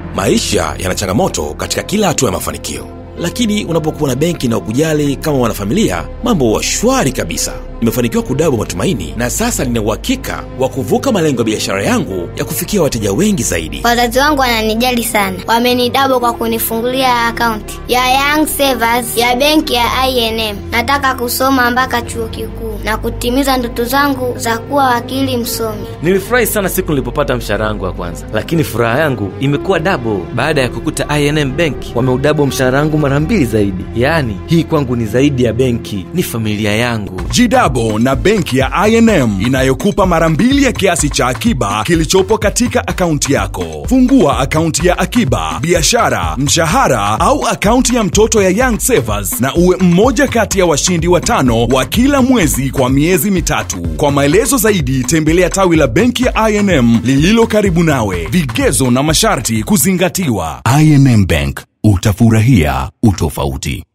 Maisha yana changamoto katika kila hatua ya mafanikio, lakini unapokuwa na benki na ukujali kama wanafamilia, mambo huwa shwari kabisa. Nimefanikiwa kudabo matumaini na sasa nina uhakika wa kuvuka malengo ya biashara yangu ya kufikia wateja wengi zaidi. Wazazi wangu wananijali sana, wamenidabo kwa kunifungulia akaunti ya Young Savers ya benki ya INM. Nataka kusoma mpaka chuo kikuu na kutimiza ndoto zangu za kuwa wakili msomi. Nilifurahi sana siku nilipopata mshahara wangu wa kwanza, lakini furaha yangu imekuwa dabo baada ya kukuta INM Bank wameudabo mshahara wangu mara mbili zaidi. Yaani hii kwangu ni zaidi ya benki, ni familia yangu. Jidabo na benki ya INM inayokupa mara mbili ya kiasi cha akiba kilichopo katika akaunti yako. Fungua akaunti ya akiba, biashara, mshahara au akaunti ya mtoto ya Young Savers na uwe mmoja kati ya washindi watano wa kila mwezi kwa miezi mitatu. Kwa maelezo zaidi tembelea tawi la benki ya INM lililo karibu nawe. Vigezo na masharti kuzingatiwa. INM Bank, utafurahia utofauti.